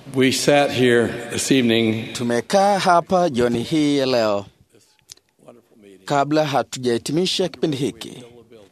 We sat here this evening, Tumekaa hapa jioni hii ya leo wonderful meeting, kabla hatujahitimisha kipindi hiki, fill the building,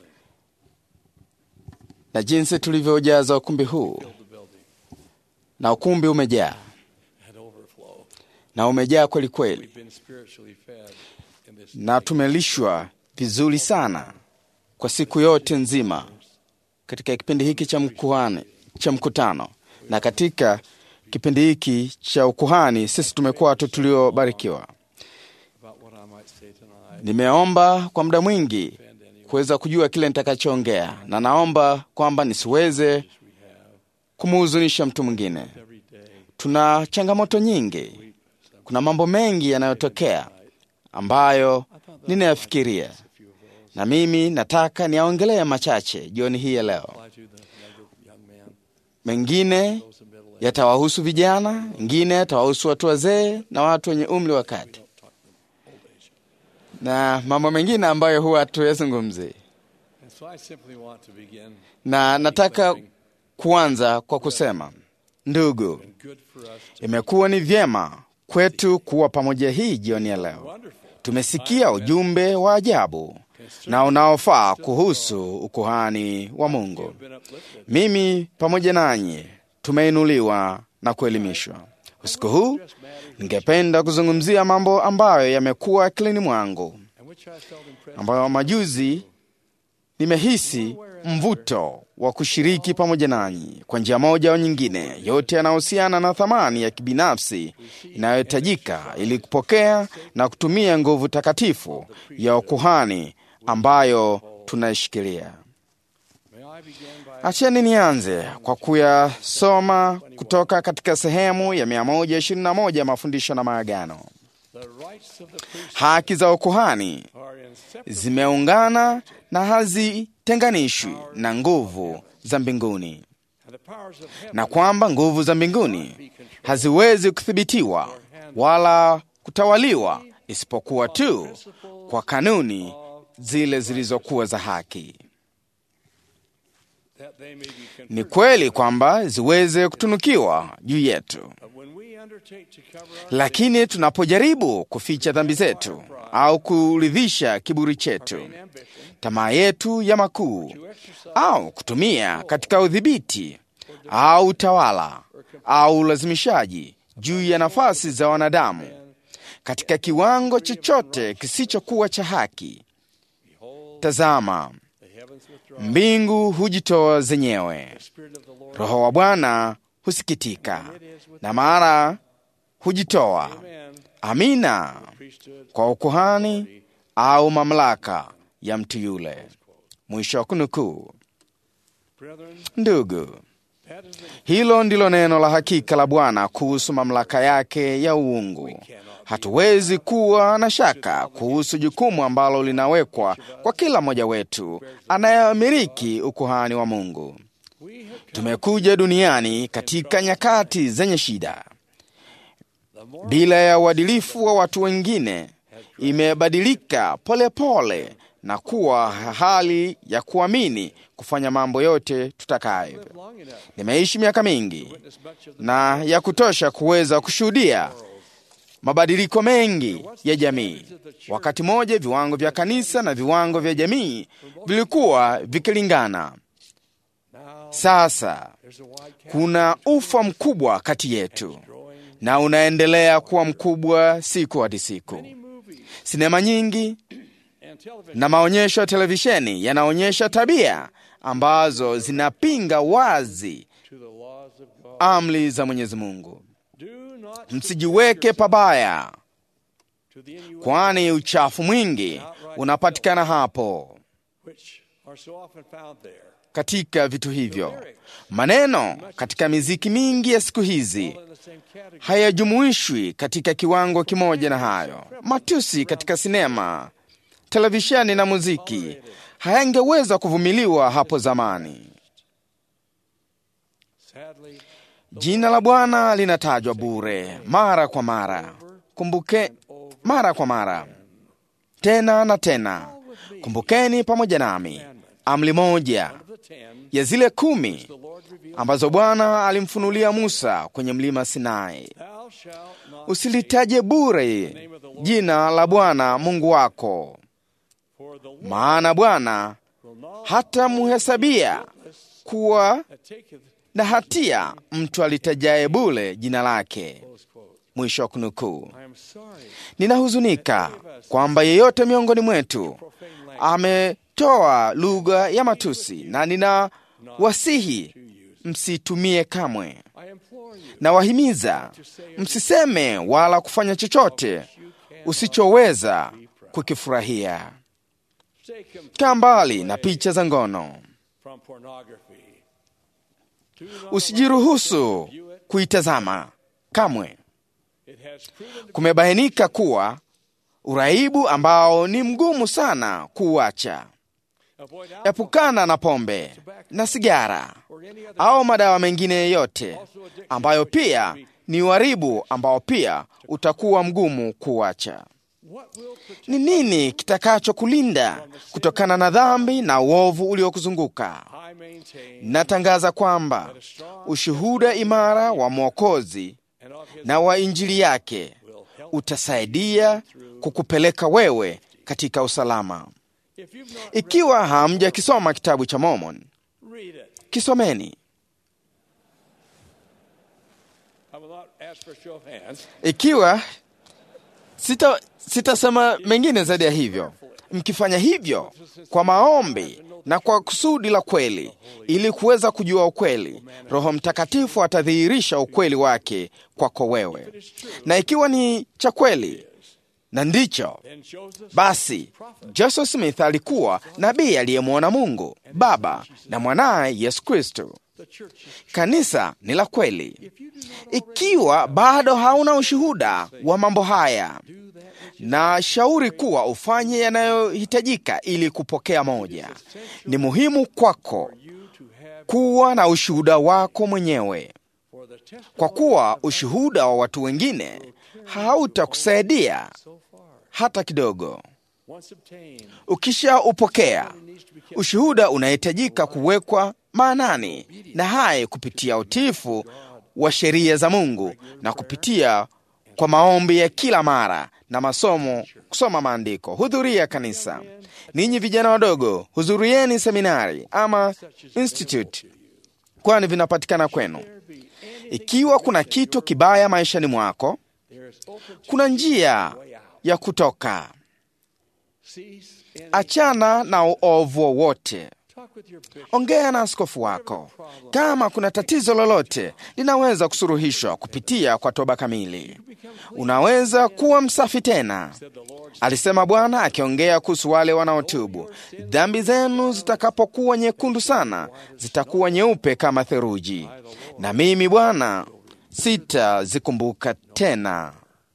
na jinsi tulivyoujaza ukumbi huu, fill the building, na ukumbi umejaa had overflow. na umejaa kweli kweli, We've been spiritually fed in this na tumelishwa vizuri sana kwa siku yote nzima katika kipindi hiki cha mkuhani, cha mkutano na katika kipindi hiki cha ukuhani, sisi tumekuwa watu tuliobarikiwa. about what I might say tonight. Nimeomba kwa muda mwingi Offend anyone kuweza kujua kile nitakachoongea, na naomba kwamba nisiweze we have kumhuzunisha mtu mwingine. every day. Tuna changamoto nyingi, Weep some kuna mambo mengi yanayotokea ambayo I thought that ninayafikiria, a few of those na mimi nataka niyaongelee machache jioni hii ya leo. apply to the younger young men, Mengine those in middle age. yatawahusu vijana, mengine yatawahusu watu wazee na watu wenye umri wa We kati, don't talk to old age. na mambo mengine ambayo huwa hatuyazungumzi. And so I simply want to begin Na nataka declaring kuanza kwa kusema, ndugu, it's been good for us to imekuwa ni vyema kwetu kuwa pamoja hii jioni ya leo. wonderful Tumesikia ujumbe wa ajabu na unaofaa kuhusu ukuhani wa Mungu. have been uplifted. Mimi pamoja nanyi tumeinuliwa na kuelimishwa. Usiku huu Just matters ningependa kuzungumzia mambo ambayo yamekuwa akilini mwangu, and which I felt impressed ambayo majuzi nimehisi mvuto wa kushiriki pamoja nanyi kwa njia moja au nyingine, yote yanayohusiana na thamani ya kibinafsi inayohitajika ili kupokea na kutumia nguvu takatifu ya ukuhani ambayo tunaishikilia. May I begin by Acheni nianze kwa kuyasoma kutoka katika sehemu ya 121 ya mafundisho na maagano. the rights of the priest Haki za ukuhani are inseparable zimeungana na hazitenganishwi na nguvu za mbinguni, and the powers of heaven na kwamba nguvu za mbinguni haziwezi kuthibitiwa wala kutawaliwa isipokuwa tu kwa kanuni zile zilizokuwa za haki. that they may be Ni conferred. kweli kwamba ziweze kutunukiwa juu yetu, But when we undertake to cover our lakini tunapojaribu kuficha dhambi zetu au kuridhisha kiburi chetu, vain ambition tamaa yetu ya makuu, to exercise au kutumia katika udhibiti au utawala au ulazimishaji juu ya nafasi za wanadamu katika kiwango chochote kisichokuwa cha haki, behold tazama, the heavens withdraw mbingu hujitoa zenyewe, the spirit of the Lord Roho wa Bwana husikitika na mara hujitoa. Amen. Amina priesthood kwa ukuhani au mamlaka ya mtu yule. Mwisho wa kunukuu. brethren Ndugu, that is the hilo ndilo neno la hakika la Bwana kuhusu mamlaka yake ya uungu. Hatuwezi kuwa na shaka kuhusu jukumu ambalo linawekwa kwa kila mmoja wetu anayeamiliki ukuhani wa Mungu. we have come Tumekuja duniani katika nyakati zenye shida. the more Bila ya uadilifu wa watu wengine, imebadilika polepole na kuwa hali ya kuamini kufanya mambo yote tutakayo. live long enough Nimeishi miaka mingi witness much of the na ya kutosha kuweza kushuhudia mabadiliko mengi ya jamii. Wakati mmoja viwango vya kanisa na viwango vya jamii vilikuwa vikilingana. now Sasa there's a wide gap kuna ufa mkubwa kati yetu growing na unaendelea kuwa mkubwa siku hadi siku. many movies Sinema nyingi and television na maonyesho ya televisheni yanaonyesha tabia ambazo zinapinga wazi to the laws of God amri za Mwenyezi Mungu. do not Msijiweke pabaya, to the innuendo kwani uchafu mwingi unapatikana hapo which are so often found there katika vitu hivyo. Maneno katika miziki mingi ya siku hizi all in the same category hayajumuishwi katika kiwango kimoja na hayo. Matusi katika sinema, televisheni na muziki hayangeweza kuvumiliwa hapo zamani. sadly Jina la Bwana linatajwa bure mara kwa mara. Kumbuke mara kwa mara, tena na tena. Kumbukeni pamoja nami amri moja of the ten ya zile kumi the Lord revealed, ambazo Bwana alimfunulia Musa kwenye mlima Sinai. Thou shalt not Usilitaje bure jina la Bwana Mungu wako, for the Lord maana Bwana will not hatamhesabia kuwa that taketh, na hatia mtu alitajaye bure jina lake. close quote. Mwisho wa kunukuu. I am sorry, Ninahuzunika kwamba yeyote miongoni mwetu profane language ametoa lugha ya matusi, na ninawasihi to use. msitumie kamwe. I implore you Nawahimiza msiseme wala kufanya chochote usichoweza kukifurahia. stay completely Kaa mbali na picha za ngono, from pornography. Do not usijiruhusu view it. kuitazama kamwe. It has proven to Kumebainika kuwa uraibu ambao ni mgumu sana kuuacha. avoid alcohol Epukana na pombe na sigara or any other au madawa mengine yoyote ambayo pia ni uharibu ambao pia utakuwa mgumu kuuacha. what will protect Ni nini kitakachokulinda kutokana na dhambi na uovu uliokuzunguka? I maintain Natangaza kwamba ushuhuda imara wa Mwokozi and of his na wa Injili yake will help. utasaidia kukupeleka wewe katika usalama. If you've not Ikiwa hamjakisoma kitabu cha Mormon, read it. kisomeni. I will not ask for a show of hands. Ikiwa sita sitasema mengine zaidi ya hivyo, mkifanya hivyo kwa maombi na kwa kusudi la kweli, ili kuweza kujua ukweli, Roho Mtakatifu atadhihirisha ukweli wake kwako wewe, na ikiwa ni cha kweli na ndicho Then Joseph basi Joseph Smith alikuwa nabii aliyemwona Mungu Baba na mwanaye Yesu Kristo. the church is Kanisa ni la kweli. if you do not Ikiwa bado hauna ushuhuda wa mambo haya, do that which na shauri kuwa ufanye yanayohitajika ili kupokea moja. Ni muhimu kwako you to have kuwa na ushuhuda wako mwenyewe, for the testimony kwa kuwa ushuhuda wa watu wengine hautakusaidia so far hata kidogo. once obtained Ukishaupokea needs to be kept ushuhuda, unahitajika kuwekwa maanani na hai kupitia utiifu wa sheria za Mungu na kupitia kwa maombi ya kila mara na masomo, kusoma maandiko. Hudhuria kanisa. Ninyi vijana wadogo, hudhurieni seminari ama institute, kwani vinapatikana kwenu. there be any Ikiwa kuna kitu kibaya maishani mwako, there is open kuna njia way out. ya kutoka. Cease any Achana na uovu wowote. talk with your bishop. Ongea na askofu wako. Kama kuna tatizo lolote, linaweza kusuruhishwa kupitia kwa toba kamili. Unaweza kuwa msafi tena, Said the Lord alisema Bwana akiongea kuhusu wale wanaotubu. Dhambi zenu zitakapokuwa nyekundu sana, zitakuwa nyeupe kama theluji, na mimi Bwana sitazikumbuka tena.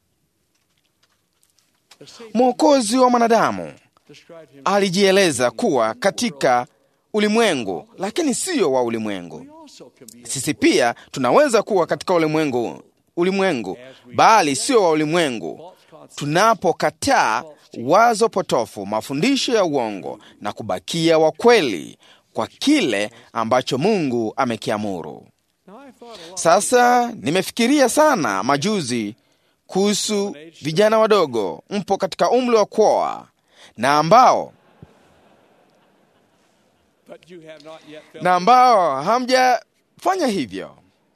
the Savior Mwokozi wa mwanadamu described him. alijieleza kuwa katika ulimwengu, lakini siyo wa ulimwengu. We also can be Sisi pia tunaweza kuwa katika ulimwengu, ulimwengu bali sio wa ulimwengu, false concepts. tunapokataa wazo potofu, mafundisho ya uongo na kubakia wa kweli kwa kile ambacho Mungu amekiamuru. Now I thought a lot Sasa nimefikiria sana majuzi kuhusu vijana wadogo, mpo katika umri wa kuoa na ambao but you have not yet felt. na ambao hamjafanya hivyo.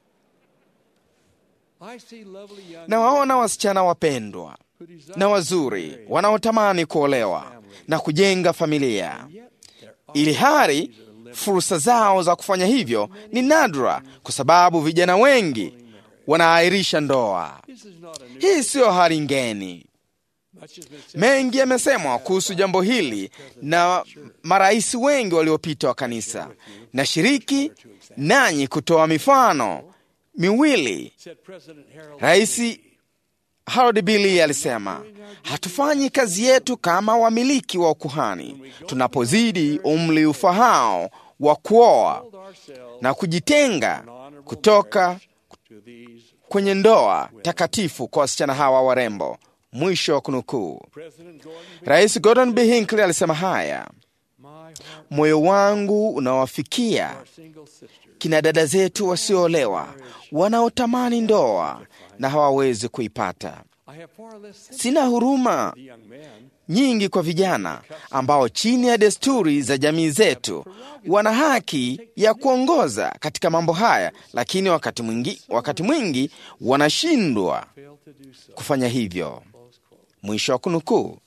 I see lovely young Na waona wasichana wapendwa who desire na wazuri wanaotamani kuolewa na kujenga familia, yet there are ili hali fursa zao za kufanya hivyo ni nadra, kwa sababu vijana wengi wanaahirisha ndoa. this is not a new Hii siyo hali ngeni. much has been said Mengi yamesemwa kuhusu jambo hili na marais wengi waliopita wa kanisa. Nashiriki nanyi kutoa mifano miwili. said President Harold Rais Harold Billy alisema, hatufanyi kazi yetu kama wamiliki wa ukuhani tunapozidi umri ufahao wa kuoa told ourselves na kujitenga an honorable kutoka marriage to these kwenye ndoa takatifu kwa wasichana hawa warembo. Mwisho wa kunukuu. President Gordon B. Rais Gordon B. Hinckley alisema haya, My moyo wangu unawafikia our single sisters. kina dada zetu wasioolewa wanaotamani ndoa na hawawezi kuipata. I have far less sympathy Sina huruma for the young man nyingi kwa vijana ambao chini ya desturi za jamii zetu wana haki ya kuongoza katika mambo haya, lakini wakati mwingi, wakati mwingi wanashindwa fail to do so. kufanya hivyo. Mwisho wa kunukuu.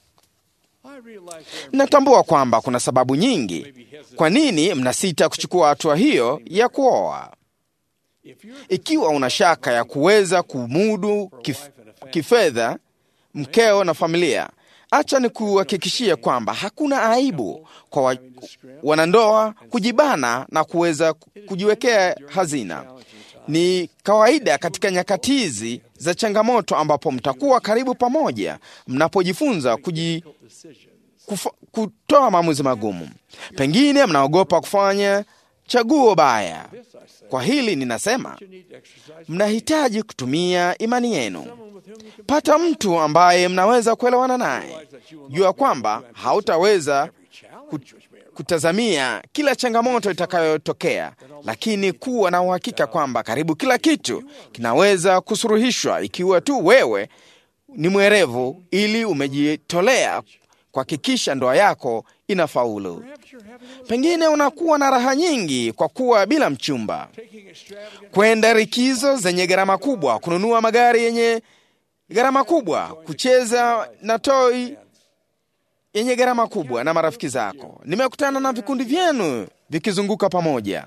I realize there Natambua kwamba kuna sababu nyingi kwa nini mnasita kuchukua hatua hiyo ya kuoa. if you're Ikiwa una shaka ya kuweza kumudu kif, kifedha mkeo na familia, acha ni kuhakikishia kwamba hakuna aibu kwa wa, wanandoa kujibana na kuweza kujiwekea hazina. Ni kawaida katika nyakati hizi za changamoto ambapo mtakuwa karibu pamoja mnapojifunza kuji, decisions, kufa, kutoa maamuzi magumu. Pengine mnaogopa kufanya chaguo baya. this I say, Kwa hili ninasema you need to exercise mnahitaji kutumia imani yenu. someone with whom you can Pata mtu ambaye mnaweza kuelewana naye. Jua kwamba hautaweza challenge which may arise. kutazamia kila changamoto itakayotokea, lakini kuwa na uhakika kwamba karibu kila kitu kinaweza kusuruhishwa ikiwa tu wewe ni mwerevu, ili umejitolea kuhakikisha ndoa yako inafaulu. Perhaps you're having a Pengine unakuwa na raha nyingi kwa kuwa bila mchumba, taking extravagant kwenda likizo zenye gharama kubwa, kununua magari yenye gharama kubwa, kucheza na toi yenye gharama kubwa na marafiki zako. Nimekutana na vikundi vyenu vikizunguka pamoja,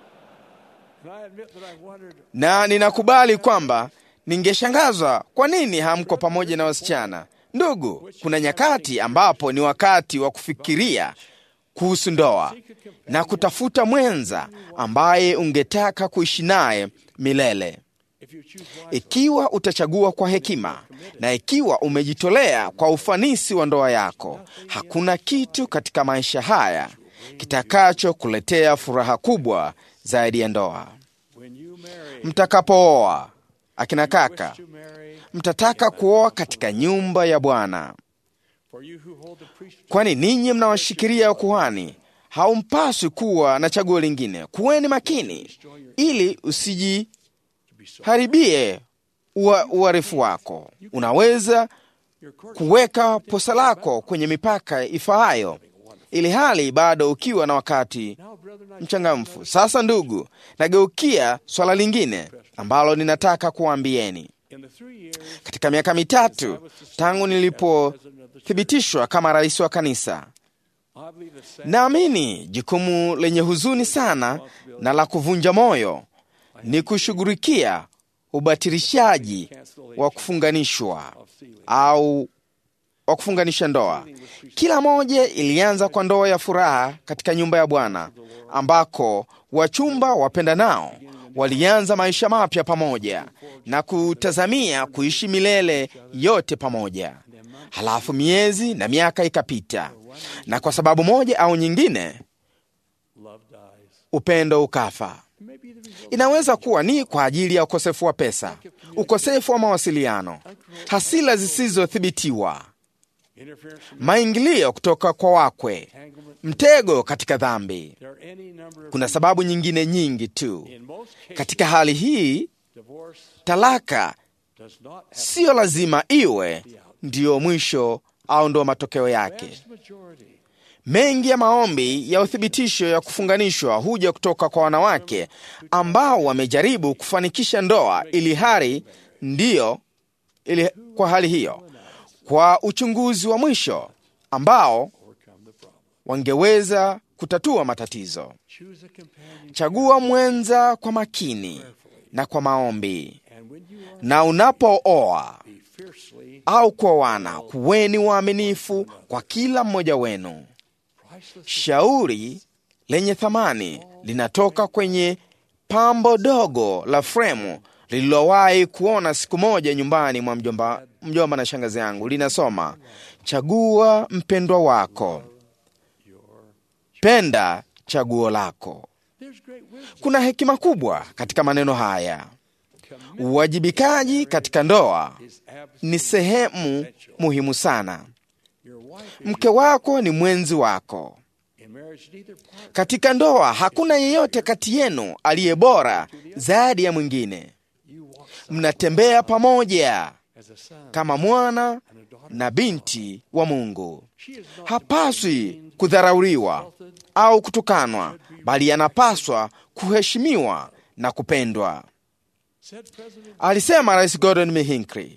and I admit that I've wondered na ninakubali kwamba ningeshangazwa kwa nini hamko pamoja na wasichana. Ndugu, kuna nyakati ambapo ni wakati wa kufikiria kuhusu ndoa na kutafuta mwenza ambaye ungetaka kuishi naye milele. if you choose wisely, Ikiwa utachagua kwa hekima na ikiwa umejitolea kwa ufanisi wa ndoa yako, hakuna kitu katika maisha haya kitakachokuletea furaha kubwa zaidi ya ndoa. when you marry, Mtakapooa, akina kaka, to marry, mtataka kuoa katika nyumba ya Bwana, for you who hold the priesthood, kwani ninyi mnawashikilia ukuhani. Haumpaswi kuwa na chaguo lingine. Kuweni makini ili usijiharibie ua- uarifu wako. Unaweza your court kuweka posa lako kwenye mipaka ifaayo, ili hali bado ukiwa na wakati now, brethren, I mchangamfu. Sasa ndugu, nageukia swala lingine ambalo ninataka kuwaambieni. in the three years Katika miaka mitatu tangu nilipothibitishwa kama rais wa kanisa, I believe the same naamini jukumu lenye huzuni sana na la kuvunja moyo ni kushughulikia ubatilishaji wa kufunganishwa of sealing. au wa kufunganisha ndoa. Kila moja ilianza kwa ndoa ya furaha katika nyumba ya Bwana, ambako wachumba wapendanao walianza maisha mapya pamoja na kutazamia kuishi milele yote pamoja. Halafu miezi na miaka ikapita, na kwa sababu moja au nyingine Love dies. upendo ukafa. It may be the result Inaweza kuwa ni kwa ajili ya ukosefu wa pesa, ukosefu wa mawasiliano, hasila zisizothibitiwa, interference from maingilio kutoka kwa wakwe, entanglement. mtego katika dhambi. There are any number of Kuna sababu nyingine nyingi tu. in most cases, Katika hali hii, divorce talaka does not have siyo lazima iwe ndiyo mwisho au ndo matokeo yake. vast majority Mengi ya maombi ya uthibitisho ya kufunganishwa huja kutoka kwa wanawake ambao wamejaribu kufanikisha ndoa ili hali ndiyo ili, kwa hali hiyo, kwa uchunguzi wa mwisho ambao overcome the problem. wangeweza kutatua matatizo. Choose a companion, Chagua mwenza kwa makini na kwa maombi, and when you are, na unapooa be fiercely au kuoana, kuweni waaminifu kwa kila mmoja wenu. priceless. Shauri lenye thamani linatoka kwenye pambo dogo la fremu lililowahi kuona siku moja nyumbani mwa mjomba, mjomba na shangazi yangu. Linasoma, chagua mpendwa wako, penda chaguo lako. There's great wisdom. Kuna hekima kubwa katika maneno haya. Uwajibikaji katika ndoa Is absolute. ni sehemu muhimu sana. Your wife is, Mke wako ni mwenzi wako. in marriage, neither partner Katika ndoa hakuna yeyote kati yenu aliye bora zaidi ya mwingine. you walk Mnatembea pamoja as a son kama mwana and a daughter. na binti wa Mungu. She is not to be Hapaswi kudharauliwa au kutukanwa, bali anapaswa kuheshimiwa na kupendwa, said President. alisema Rais Gordon B. Hinckley.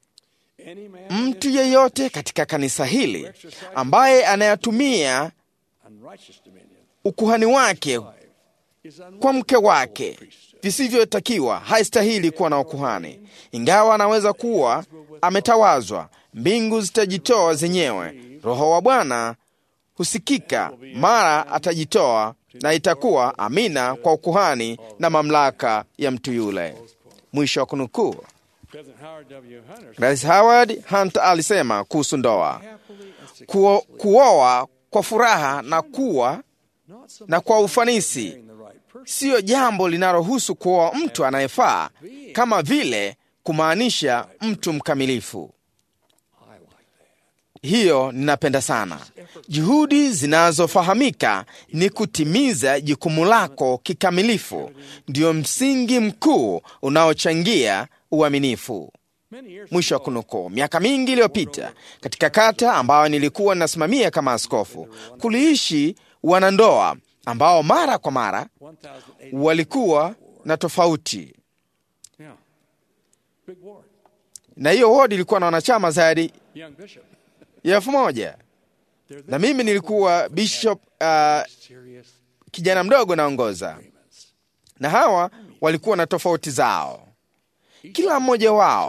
Any man Mtu yeyote katika kanisa hili ambaye anayatumia unrighteous dominion ukuhani wake is kwa unworthy mke wake visivyotakiwa haistahili kuwa na ukuhani. Ingawa anaweza kuwa ametawazwa, mbingu zitajitoa zenyewe. Roho wa Bwana husikika mara atajitoa, na itakuwa amina kwa ukuhani na mamlaka ya mtu yule. Mwisho wa kunukuu. President Howard W. Hunter Rais Howard Hunter alisema kuhusu ndoa, happily and successfully, kuo, kuoa kwa furaha na kuwa not so na much kwa as ufanisi marrying the right person, siyo jambo linalohusu kuoa mtu anayefaa kama vile kumaanisha mtu mkamilifu. I like that. Hiyo ninapenda sana. Juhudi zinazofahamika ni kutimiza jukumu lako kikamilifu, ndio msingi mkuu unaochangia uaminifu. Many years Mwisho wa kunukuu. Miaka mingi iliyopita, katika kata ambayo nilikuwa nasimamia kama askofu, kuliishi wanandoa ambao mara kwa mara 1,080. walikuwa na tofauti, Yeah. Big ward. na hiyo wodi ilikuwa na wanachama zaidi Young bishop. ya elfu moja They're na mimi nilikuwa bishop uh, serious kijana mdogo naongoza, agreements. na hawa walikuwa na tofauti zao. Kila mmoja wao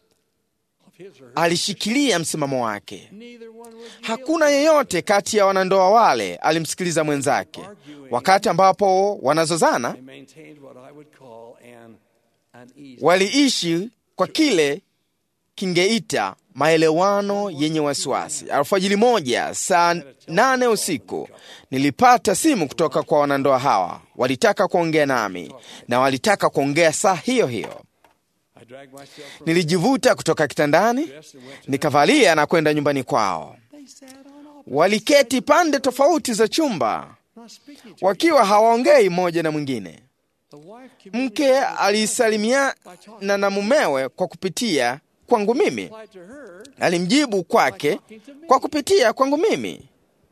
Of his or her. alishikilia msimamo wake. Neither one would yield. Hakuna yeyote kati ya wanandoa wale alimsikiliza mwenzake. Wakati ambapo wanazozana, They maintained what I would call an uneasy. waliishi kwa kile kingeita maelewano yenye wasiwasi. Alfajiri moja saa nane usiku nilipata simu kutoka kwa wanandoa hawa. Walitaka kuongea nami na walitaka kuongea saa hiyo hiyo. I dragged myself from Nilijivuta kutoka kitandani, dress and went to nikavalia na kwenda nyumbani kwao. They sat on opposite, Waliketi pande tofauti za chumba, not speaking to each wakiwa hawaongei mmoja na mwingine. other. The wife Mke communicated with alisalimiana na mumewe kwa kupitia kwangu mimi, replied to her. alimjibu kwake kwa kupitia kwangu mimi.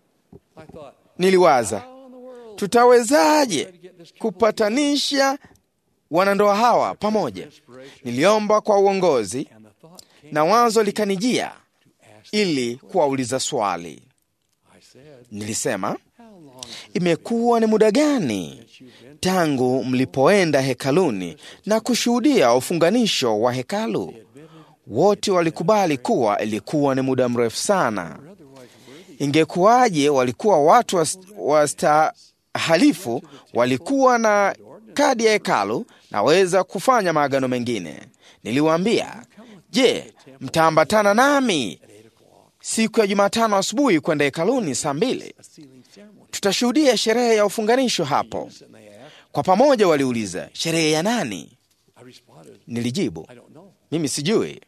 I thought, Niliwaza, how in the world tutawezaje to get this couple kupatanisha wanandoa hawa pamoja? inspiration? Niliomba kwa uongozi And the thought came na wazo likanijia to ask. ili kuwauliza swali. I said, Nilisema, how long has imekuwa ni muda gani you been tangu mlipoenda hekaluni na kushuhudia ufunganisho wa hekalu? Wote walikubali kuwa ilikuwa ni muda mrefu sana. otherwise worthy? Ingekuwaje walikuwa watu was- wastahalifu, walikuwa na kadi ya hekalu, naweza kufanya maagano mengine. Niliwaambia, je, mtaambatana nami At eight o'clock, siku ya Jumatano asubuhi kwenda hekaluni saa mbili? a sealing ceremony. Tutashuhudia sherehe ya ufunganisho hapo. And they asked. Kwa pamoja waliuliza, sherehe ya nani? I responded, Nilijibu, I don't know. mimi sijui.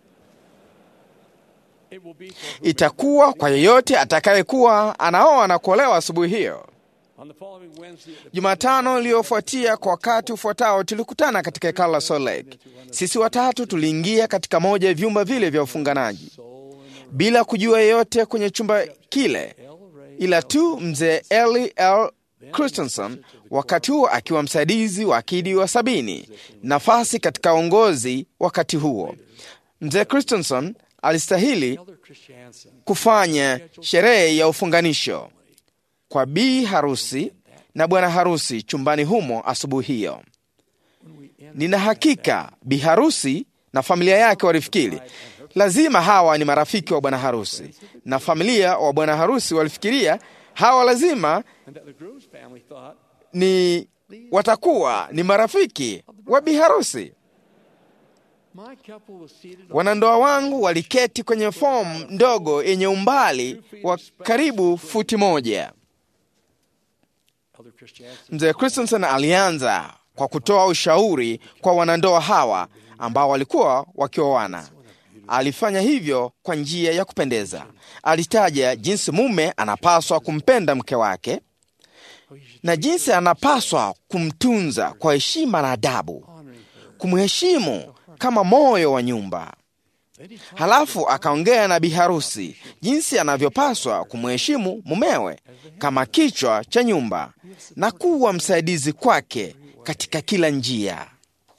It will be for whomever- Itakuwa kwa yeyote atakayekuwa anaoa na kuolewa asubuhi hiyo. On the following Wednesday at the Jumatano iliyofuatia kwa wakati ufuatao tulikutana katika hekalo la Salt Lake. Sisi watatu tuliingia katika moja ya vyumba vile vya ufunganaji soul and the bila kujua yeyote kwenye chumba kile, L. Ray ila tu mzee Eli L. Christensen, wakati huo akiwa msaidizi wa akidi wa sabini, nafasi katika uongozi wakati huo. Mzee Christensen alistahili Elder Christiansen kufanya sherehe ya ufunganisho kwa bi harusi na bwana harusi chumbani humo asubuhi hiyo. when we ended Nina hakika bi harusi na familia yake walifikiri lazima hawa ni marafiki wa bwana harusi, na familia wa bwana harusi walifikiria hawa lazima and that the groom's family thought ni watakuwa ni marafiki wa bi harusi. my couple was seated on Wanandoa wangu waliketi kwenye fomu ndogo yenye umbali wa karibu futi moja. Elder Christiansen Mzee Christensen alianza kwa kutoa ushauri kwa wanandoa hawa ambao walikuwa wakioana. alifanya hivyo kwa njia ya kupendeza. Alitaja jinsi mume anapaswa kumpenda mke wake na jinsi anapaswa kumtunza kwa heshima na adabu, kumheshimu kama moyo wa nyumba. Halafu akaongea na biharusi jinsi anavyopaswa kumheshimu mumewe kama kichwa cha nyumba na kuwa msaidizi kwake katika kila njia.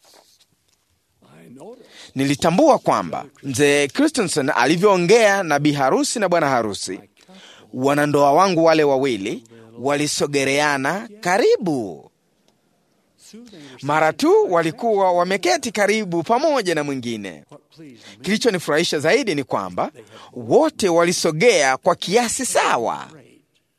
I noticed Nilitambua kwamba mzee Christensen alivyoongea na biharusi na bwana harusi, wanandoa wangu wale wawili walisogereana karibu. soothing Mara tu walikuwa wameketi karibu pamoja na mwingine. what pleased me Kilichonifurahisha zaidi ni kwamba wote walisogea kwa kiasi sawa. great.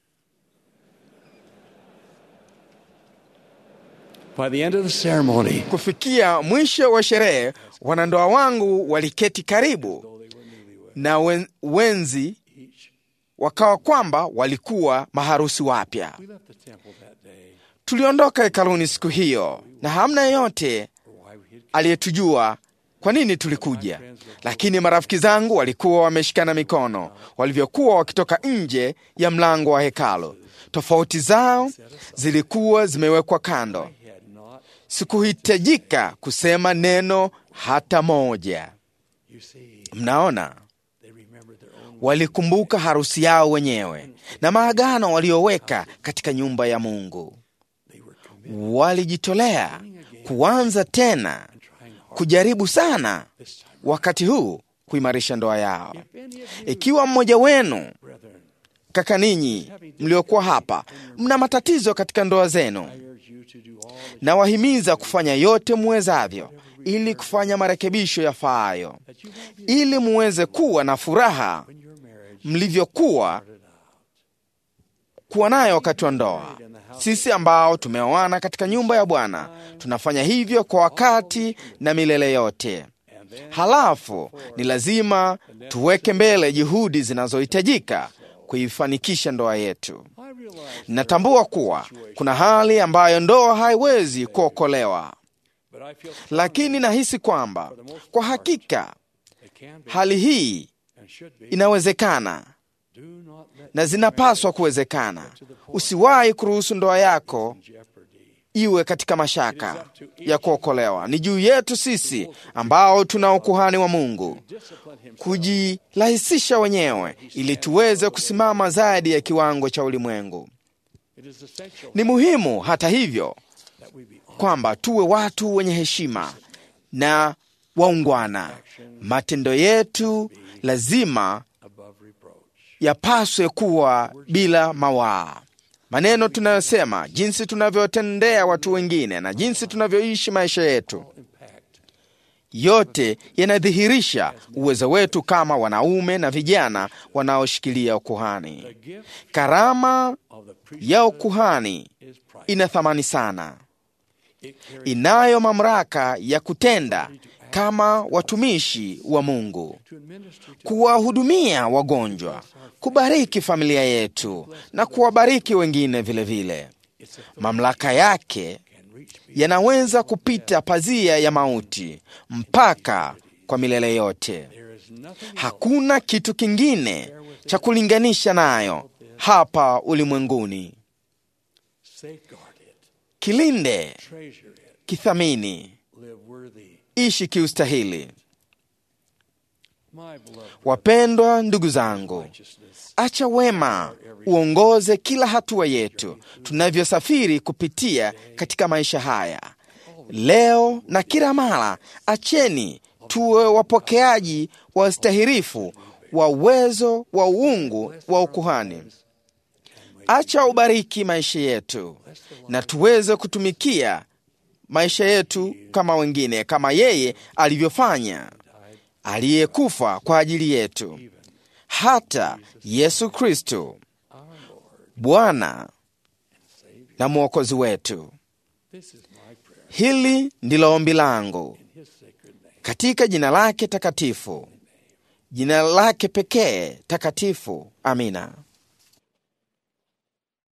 By the end of the ceremony, Kufikia mwisho wa sherehe, wanandoa wangu waliketi karibu though they were newlywed, na wen, wenzi each wakawa kwamba walikuwa maharusi wapya. we left the temple that day Tuliondoka hekaluni siku hiyo na hamna yeyote for why we had aliyetujua kwa nini tulikuja, lakini marafiki zangu walikuwa wameshikana mikono walivyokuwa wakitoka nje ya mlango wa hekalu. Tofauti zao zilikuwa zimewekwa kando. had not. Sikuhitajika kusema neno hata moja. You see, Mnaona, they remembered their own. walikumbuka harusi yao wenyewe na maagano walioweka katika nyumba ya Mungu. They were committed Walijitolea kuanza tena and trying hard kujaribu sana this time. wakati huu kuimarisha ndoa yao. If any of you, Ikiwa mmoja wenu, brethren, kaka ninyi mliokuwa hapa, mna matatizo katika ndoa zenu, I urge you to do all that, na wahimiza kufanya yote muwezavyo ili kufanya marekebisho yafaayo, that you won't be ili muweze kuwa na furaha when your marriage mlivyokuwa started out. kuwa nayo wakati wa ndoa. Sisi ambao tumeoana katika nyumba ya Bwana tunafanya hivyo kwa wakati na milele yote. And then Halafu ni lazima tuweke mbele juhudi zinazohitajika kuifanikisha ndoa yetu. I realize Natambua kuwa kuna hali ambayo ndoa haiwezi kuokolewa, but I feel lakini nahisi kwamba kwa hakika it can be hali hii and should be. inawezekana Do not let na zinapaswa kuwezekana. Usiwahi kuruhusu ndoa yako jeopardy. iwe katika mashaka ya kuokolewa. Ni juu yetu sisi ambao tuna ukuhani wa Mungu Discipline him kujirahisisha wenyewe ili tuweze kusimama zaidi ya kiwango cha ulimwengu. It is essential Ni muhimu hata hivyo that we be honest kwamba tuwe watu wenye heshima na waungwana. Matendo yetu lazima above reproach. yapaswe kuwa bila mawaa. Maneno tunayosema, jinsi tunavyotendea watu wengine na jinsi tunavyoishi maisha yetu, Impact yote yanadhihirisha uwezo wetu kama wanaume na vijana wanaoshikilia ukuhani. the gift Karama of the priest ya ukuhani is priceless. ina thamani sana, It carries inayo mamlaka ya kutenda kama watumishi wa Mungu, to administer to kuwahudumia wagonjwa, kubariki familia yetu na kuwabariki wengine vilevile vile. it's a Mamlaka yake can reach people yanaweza kupita pazia ya mauti mpaka kwa milele yote. there is nothing Hakuna kitu kingine cha kulinganisha nayo hapa ulimwenguni. safeguard it Kilinde, treasure it kithamini, live worthy ishi kiustahili. my beloved Wapendwa ndugu zangu, righteousness acha wema uongoze kila hatua yetu tunavyosafiri kupitia katika maisha haya leo na kila mara. Acheni tuwe wapokeaji wa stahirifu wa uwezo wa uungu wa ukuhani. Acha ubariki maisha yetu na tuweze kutumikia maisha yetu kama wengine, kama yeye alivyofanya, aliyekufa kwa ajili yetu, hata Yesu Kristo Bwana na Mwokozi wetu. this is my prayer Hili ndilo ombi langu in his sacred name katika jina lake takatifu, jina lake pekee takatifu. Amina.